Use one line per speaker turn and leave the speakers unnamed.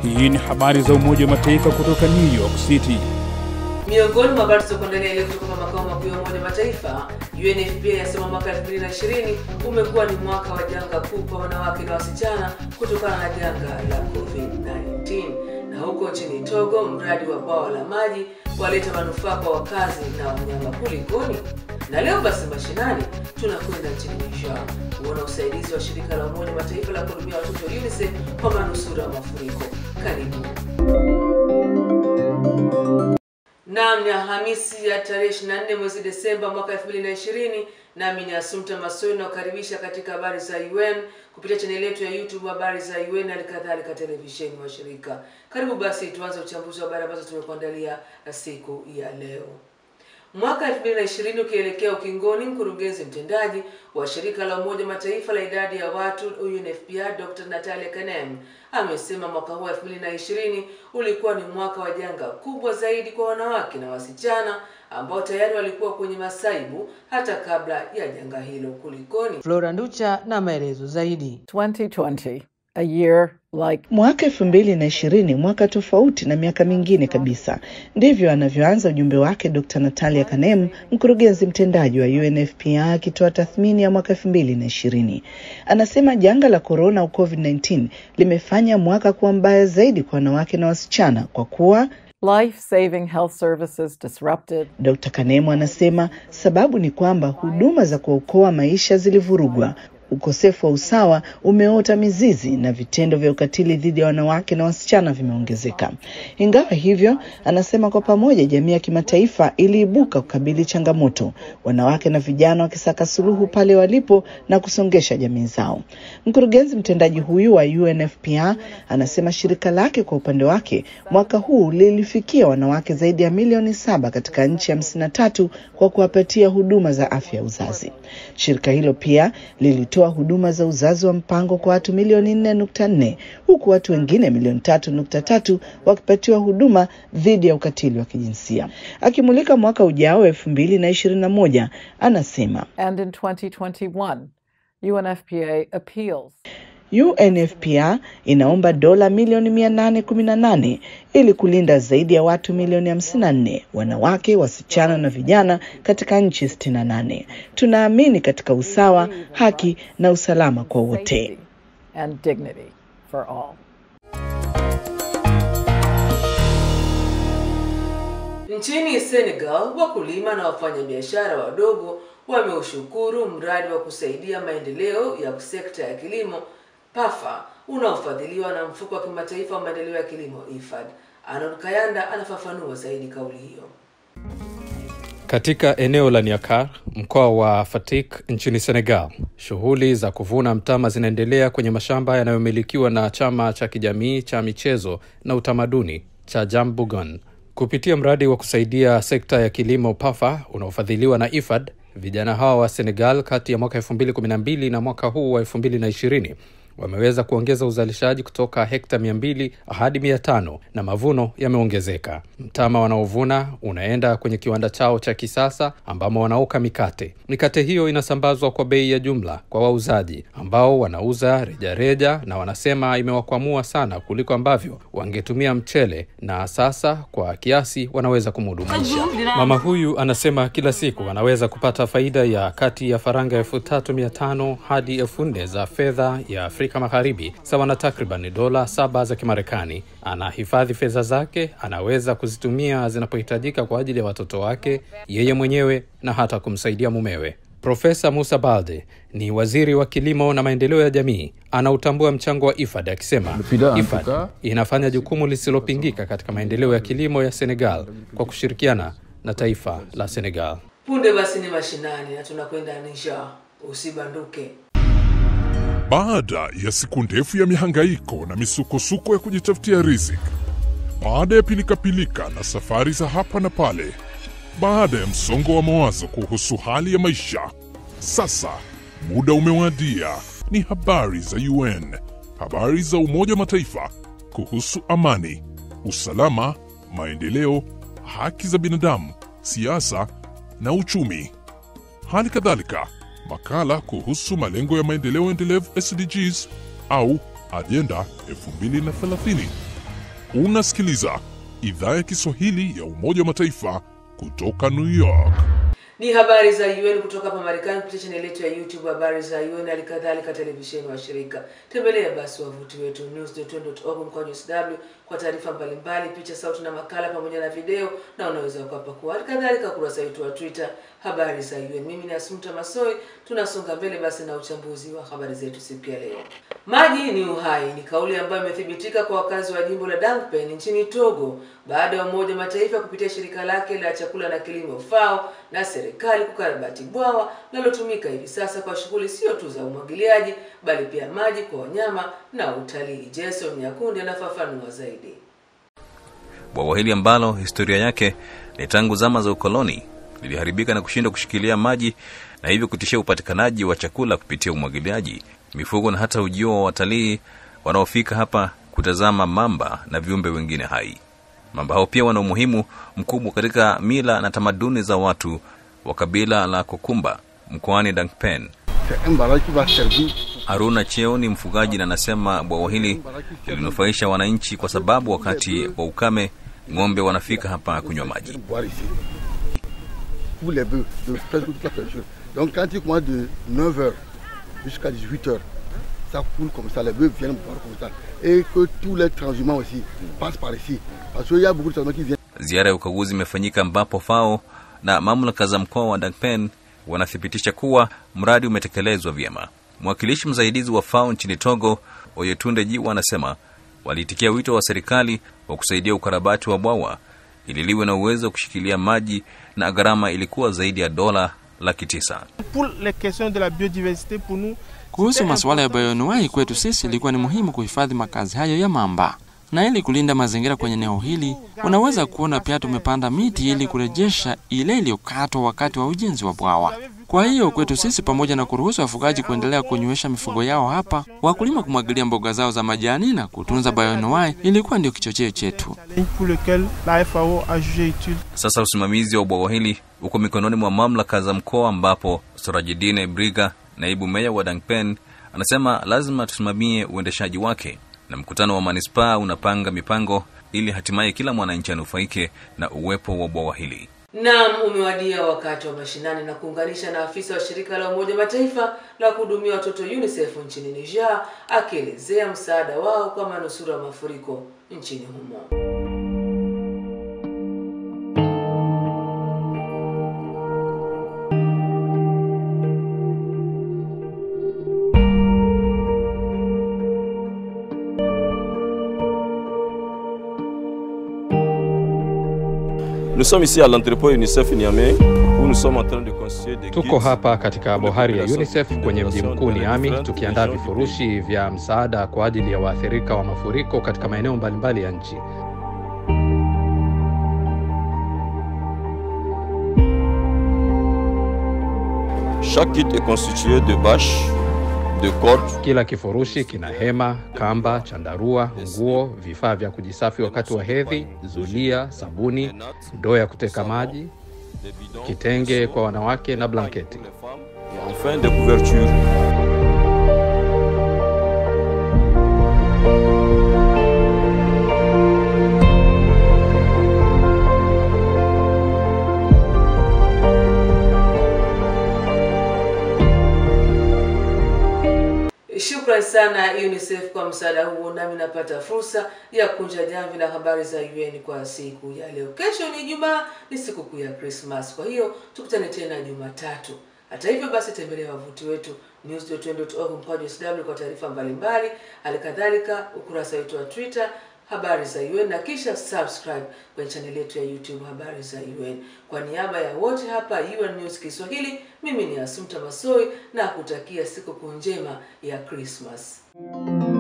Hii ni habari za Umoja wa Mataifa kutoka New York City.
Miongoni mwa habari zilizokuandalia leo kutoka makao makuu ya Umoja wa Mataifa, UNFPA yasema mwaka 2020 umekuwa ni mwaka wa janga kuu kwa wanawake na wasichana kutokana na janga la COVID-19. Na huko nchini Togo, mradi wa bwawa la maji waleta manufaa kwa wakazi na wanyama. Kulikoni? Na leo basi mashinani tunakwenda nchini Niger kuona usaidizi wa shirika la Umoja wa Mataifa la kuhudumia watoto UNICEF kwa manusura wa mafuriko. Karibu. Naam, ni Alhamisi ya tarehe 24 mwezi Desemba mwaka 2020, nami ni Asumta Masoi nakukaribisha katika habari za UN kupitia chaneli yetu ya YouTube habari za UN na kadhalika televisheni wa shirika. Karibu basi tuanze uchambuzi wa habari ambazo tumekuandalia siku ya leo. Mwaka 2020 ukielekea ukingoni, mkurugenzi mtendaji wa shirika la Umoja Mataifa la idadi ya watu UNFPA Dr. Natalia Kanem amesema mwaka huu 2020 ulikuwa ni mwaka wa janga kubwa zaidi kwa wanawake na wasichana ambao tayari walikuwa kwenye masaibu hata kabla ya janga hilo. Kulikoni?
Flora Nducha na maelezo zaidi.
2020, a year like
Mwaka elfu mbili na ishirini, mwaka tofauti na miaka mingine kabisa. Ndivyo anavyoanza ujumbe wake Dr. Natalia Kanem, mkurugenzi mtendaji wa UNFPA akitoa tathmini ya mwaka elfu mbili na ishirini. Anasema janga la korona au COVID-19 limefanya mwaka kuwa mbaya zaidi kwa wanawake na wasichana kwa kuwa
life-saving health services disrupted,
Dr. Kanemu anasema sababu ni kwamba huduma za kuokoa maisha zilivurugwa, ukosefu wa usawa umeota mizizi na vitendo vya ukatili dhidi ya wanawake na wasichana vimeongezeka. Ingawa hivyo, anasema kwa pamoja jamii ya kimataifa iliibuka kukabili changamoto, wanawake na vijana wakisaka suluhu pale walipo na kusongesha jamii zao. Mkurugenzi mtendaji huyu wa UNFPA anasema shirika lake kwa upande wake mwaka huu lilifikia wanawake zaidi ya milioni saba katika nchi hamsini na tatu kwa kuwapatia huduma za afya ya uzazi. Shirika hilo pia lilitoa huduma za uzazi wa mpango kwa watu milioni nne nukta nne huku watu wengine milioni tatu nukta tatu wakipatiwa huduma dhidi ya ukatili wa kijinsia. Akimulika mwaka ujao elfu mbili na ishirini na moja anasema
and in 2021, UNFPA appeals
UNFPA inaomba dola milioni mia nane kumi na nane ili kulinda zaidi ya watu milioni hamsini na nne wanawake, wasichana na vijana katika nchi sitini na nane. Tunaamini katika usawa, haki na usalama kwa wote.
safety and dignity for all.
Nchini Senegal, wakulima na wafanyabiashara wadogo wameushukuru mradi wa kusaidia maendeleo ya sekta ya kilimo PAFA unaofadhiliwa na mfuko wa kimataifa wa maendeleo ya kilimo IFAD. Arnold Kayanda anafafanua zaidi kauli hiyo.
Katika eneo la Niakar, mkoa wa Fatik nchini Senegal, shughuli za kuvuna mtama zinaendelea kwenye mashamba yanayomilikiwa na chama cha kijamii cha michezo na utamaduni cha Jambugon. Kupitia mradi wa kusaidia sekta ya kilimo PAFA unaofadhiliwa na IFAD, vijana hawa wa Senegal kati ya mwaka 2012 na mwaka huu wa 2020 wameweza kuongeza uzalishaji kutoka hekta 200 hadi 500 na mavuno yameongezeka. Mtama wanaovuna unaenda kwenye kiwanda chao cha kisasa ambamo wanaoka mikate. Mikate hiyo inasambazwa kwa bei ya jumla kwa wauzaji ambao wanauza rejareja reja, na wanasema imewakwamua sana kuliko ambavyo wangetumia mchele, na sasa kwa kiasi wanaweza kumudu maisha. Mama huyu anasema kila siku anaweza kupata faida ya kati ya faranga elfu tatu mia tano hadi elfu nne za fedha ya Afrika Magharibi, sawa na takriban dola saba za Kimarekani. Anahifadhi fedha zake, anaweza kuzitumia zinapohitajika kwa ajili ya watoto wake, yeye mwenyewe na hata kumsaidia mumewe. Profesa Musa Balde ni waziri wa kilimo na maendeleo ya jamii, anautambua mchango wa IFAD akisema IFAD inafanya jukumu lisilopingika katika maendeleo ya kilimo ya Senegal kwa kushirikiana na taifa la Senegal.
Punde basi ni mashinani na tunakwenda Niger. Usibanduke.
Baada ya siku ndefu ya mihangaiko na misukosuko ya kujitafutia riziki, baada ya pilikapilika na safari za hapa na pale, baada ya msongo wa mawazo kuhusu hali ya maisha, sasa muda umewadia. Ni habari za UN, habari za Umoja wa Mataifa kuhusu amani, usalama, maendeleo, haki za binadamu, siasa na uchumi. Hali kadhalika makala kuhusu malengo ya maendeleo endelevu SDGs au ajenda 2030. Unasikiliza idhaa ya Kiswahili ya Umoja wa Mataifa kutoka New York.
Ni habari za UN kutoka hapa Marekani kupitia chaneli yetu ya YouTube habari za UN, hali kadhalika televisheni wa shirika. Tembelea basi wavuti wetu news.un.org mkwaju sw kwa taarifa mbalimbali, picha, sauti na makala pamoja na video, na unaweza ukapakua hali kadhalika kurasa wetu wa Twitter habari za UN. Mimi ni Asumta Masoi, tunasonga mbele basi na uchambuzi wa habari zetu siku ya leo. Maji ni uhai ni kauli ambayo imethibitika kwa wakazi wa jimbo la Dankpen nchini Togo baada ya Umoja wa Mataifa kupitia shirika lake la chakula na kilimo FAO na serikali kukarabati bwawa linalotumika hivi sasa kwa shughuli sio tu za umwagiliaji bali pia maji kwa wanyama na utalii. Jason Nyakundi anafafanua zaidi.
Bwawa hili ambalo historia yake ni tangu zama za ukoloni liliharibika na kushindwa kushikilia maji na hivyo kutishia upatikanaji wa chakula kupitia umwagiliaji, mifugo na hata ujio wa watalii wanaofika hapa kutazama mamba na viumbe wengine hai. Mamba hao pia wana umuhimu mkubwa katika mila na tamaduni za watu wa kabila la Kokumba mkoani Dankpen. Haruna Cheo ni mfugaji na anasema bwawa hili lilinufaisha wananchi kwa sababu wakati wa ukame ng'ombe wanafika hapa kunywa maji.
pour les bœufs, de presque toute la pêcherie. Donc quand il commence de 9h jusqu'à 18h, ça coule comme ça, les bœufs viennent boire comme ça. Et que tous les transhumants aussi passent par ici. Parce qu'il y a beaucoup de transhumants qui viennent.
Ziara ya ukaguzi imefanyika ambapo FAO na mamlaka za mkoa wa Dankpen wanathibitisha kuwa mradi umetekelezwa vyema. Mwakilishi msaidizi wa FAO nchini Togo, Oyetunde Jiwa, anasema waliitikia wito wa serikali wa kusaidia ukarabati wa bwawa ili liwe na uwezo wa kushikilia maji na gharama ilikuwa zaidi ya dola laki tisa.
Kuhusu masuala ya bayoanuai, kwetu sisi ilikuwa ni muhimu kuhifadhi makazi hayo ya mamba, na ili kulinda mazingira kwenye eneo hili, unaweza kuona pia tumepanda miti ili kurejesha ile iliyokatwa wakati wa ujenzi wa bwawa. Kwa hiyo kwetu sisi, pamoja na kuruhusu wafugaji kuendelea kunywesha mifugo yao hapa, wakulima kumwagilia mboga zao za majani na kutunza bayoanuai, ilikuwa ndio kichocheo chetu.
Sasa usimamizi wa bwawa hili uko mikononi mwa mamlaka za mkoa, ambapo Sorajidine Briga, naibu meya wa Dankpen, anasema lazima tusimamie uendeshaji wake, na mkutano wa manispaa unapanga mipango ili hatimaye kila mwananchi anufaike na uwepo wa bwawa hili.
Naam, umewadia wakati wa mashinani na kuunganisha na afisa wa shirika la Umoja Mataifa la kuhudumia watoto UNICEF nchini Niger akielezea msaada wao kwa manusura wa mafuriko nchini humo.
Nous sommes ici à l'entrepôt UNICEF Niamey où nous sommes en train de constituer des
Tuko hapa katika bohari ya UNICEF kwenye mji mkuu Niami, tukiandaa vifurushi vya msaada kwa ajili ya waathirika wa mafuriko katika maeneo mbalimbali ya nchi.
Chaque kit est constitué de bâches, de cordes,
Kila kifurushi kina hema, kamba, chandarua, nguo, vifaa vya kujisafi wakati wa hedhi, zulia, sabuni, ndoo ya kuteka maji,
des bidons,
kitenge kwa wanawake na blanketi.
pour les femmes, et enfin des couvertures.
Shukrani sana UNICEF kwa msaada huo, nami napata fursa ya kunja jamvi la habari za UN kwa siku ya leo. Kesho ni Ijumaa, ni sikukuu ya Christmas, kwa hiyo tukutane tena Jumatatu. Hata hivyo basi, tembelea wavuti wetu news.un.org mkwaju sw kwa taarifa mbalimbali, hali kadhalika ukurasa wetu wa Twitter habari za UN na kisha subscribe kwenye chaneli yetu ya YouTube habari za UN. Kwa niaba ya wote hapa UN News Kiswahili, mimi ni Asumta Masoi na kutakia sikukuu njema ya Christmas.